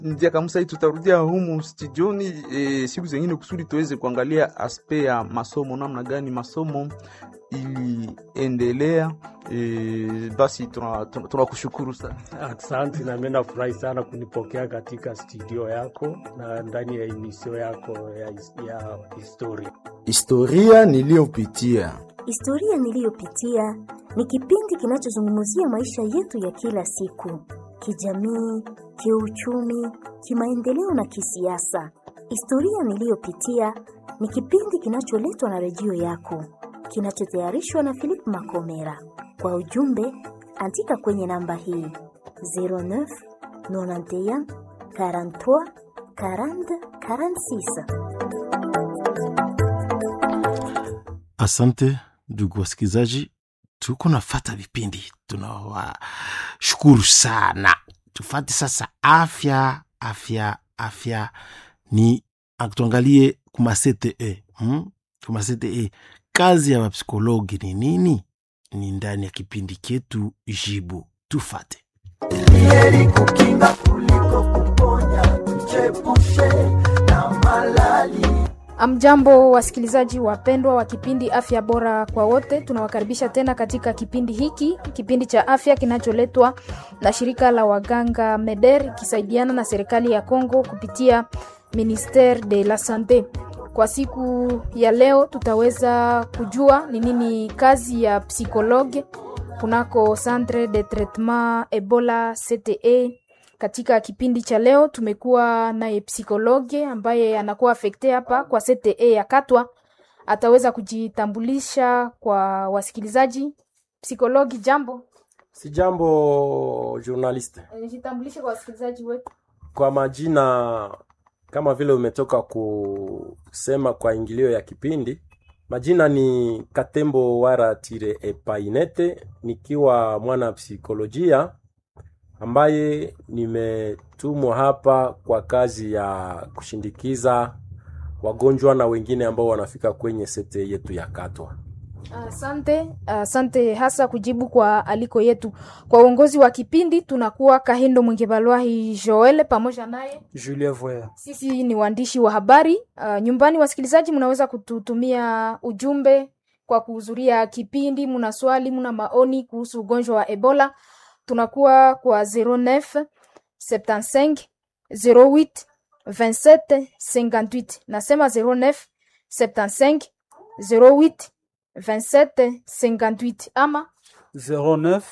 Ndia Kamusa, tutarudia humu studioni e, siku zengine kusudi tuweze kuangalia aspe ya masomo, namna gani masomo iliendelea. E, basi tunakushukuru tuna, tuna sana. Asante, na mimi nafurahi sana kunipokea katika studio yako na ndani ya emisio yako ya, ya historia. Historia niliyopitia. Historia niliyopitia ni kipindi kinachozungumzia maisha yetu ya kila siku, kijamii, kiuchumi, kimaendeleo na kisiasa. Historia niliyopitia ni kipindi kinacholetwa na redio yako, kinachotayarishwa na Philip Makomera. Kwa ujumbe, andika kwenye namba hii 09 91 43 40 46. Asante ndugu wasikilizaji, tuko nafata vipindi, tunawashukuru sana. Tufate sasa afya, afya, afya ni tuangalie kuma CTE hmm? kuma CTE kazi ya wapsikologi ni nini? Ni ndani ya kipindi chetu Jibu. Tufate. Heri kukinga kuliko kuponya, tuchepushe na malali. Amjambo, wasikilizaji wapendwa wa kipindi afya bora kwa wote, tunawakaribisha tena katika kipindi hiki, kipindi cha afya kinacholetwa na shirika la waganga MEDER ikisaidiana na serikali ya Kongo kupitia Ministere de la Sante. Kwa siku ya leo tutaweza kujua ni nini kazi ya psikologe kunako Centre de Traitement Ebola CTE. Katika kipindi cha leo tumekuwa naye psikologe ambaye anakuwa afekte hapa kwa CTE ya Katwa, ataweza kujitambulisha kwa wasikilizaji. Psikologi, jambo. Si jambo journaliste. Jitambulishe kwa wasikilizaji wetu. Kwa majina kama vile umetoka kusema kwa ingilio ya kipindi, majina ni Katembo Wara Tire Epainete, nikiwa mwana psikolojia ambaye nimetumwa hapa kwa kazi ya kushindikiza wagonjwa na wengine ambao wanafika kwenye sete yetu ya Katwa. Asante, asante hasa kujibu kwa aliko yetu. Kwa uongozi wa kipindi tunakuwa Kahindo Mwingebalwahi Joel pamoja naye Julien Voya. Sisi ni waandishi wa habari. Uh, nyumbani wasikilizaji, mnaweza kututumia ujumbe kwa kuhudhuria kipindi. Mna swali, mna maoni kuhusu ugonjwa wa Ebola, tunakuwa kwa 09 75 08 27 58. Nasema 09 75 08 27 58 ama 09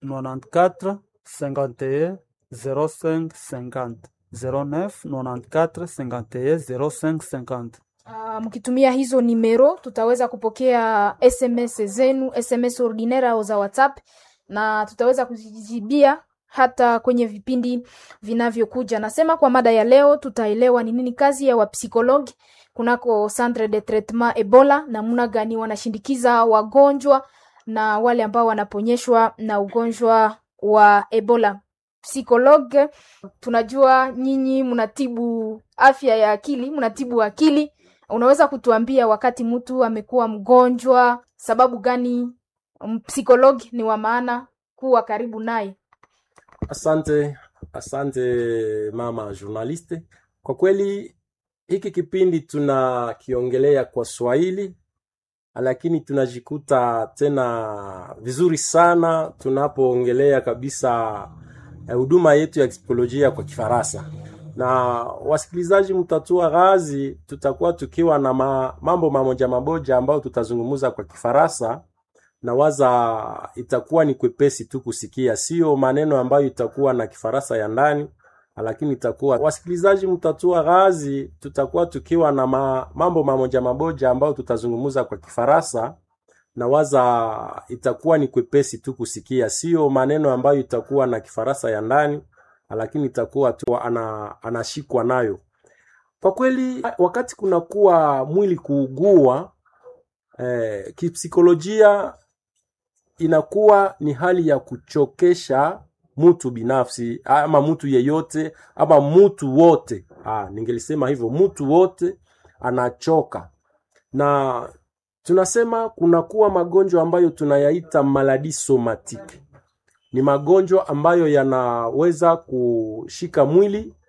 94 51 05 50 09 94 51 05 50. Uh, mkitumia hizo nimero tutaweza kupokea SMS zenu, SMS ordinaire au za WhatsApp na tutaweza kuzijibia hata kwenye vipindi vinavyokuja. Nasema kwa mada ya leo tutaelewa ni nini kazi ya wapsikologi kunako Centre de Traitement Ebola, namna gani wanashindikiza wagonjwa na wale ambao wanaponyeshwa na ugonjwa wa Ebola. Psikologe, tunajua nyinyi mnatibu afya ya akili, mnatibu akili. Unaweza kutuambia wakati mtu amekuwa mgonjwa, sababu gani psikologi ni wa maana kuwa karibu naye? Asante, asante mama journaliste. Kwa kweli hiki kipindi tunakiongelea kwa Swahili, lakini tunajikuta tena vizuri sana tunapoongelea kabisa huduma yetu ya psikolojia kwa Kifaransa. Na wasikilizaji, mtatua ghazi, tutakuwa tukiwa na ma, mambo mamoja mamoja ambayo tutazungumza kwa Kifaransa na waza itakuwa ni kwepesi tu kusikia, sio maneno ambayo itakuwa na Kifaransa ya ndani lakini itakuwa wasikilizaji, mtatua ghazi, tutakuwa tukiwa na ma, mambo mamoja mamoja ambayo tutazungumza kwa Kifaransa na waza itakuwa ni kwepesi tu kusikia, sio maneno ambayo itakuwa na Kifaransa ya ndani, lakini itakuwa tu ana, anashikwa nayo. Kwa kweli, wakati kunakuwa mwili kuugua eh, kipsikolojia inakuwa ni hali ya kuchokesha mtu binafsi ama mtu yeyote ama mtu wote. Ah, ningelisema hivyo, mtu wote anachoka, na tunasema kunakuwa magonjwa ambayo tunayaita maladi somatike. Ni magonjwa ambayo yanaweza kushika mwili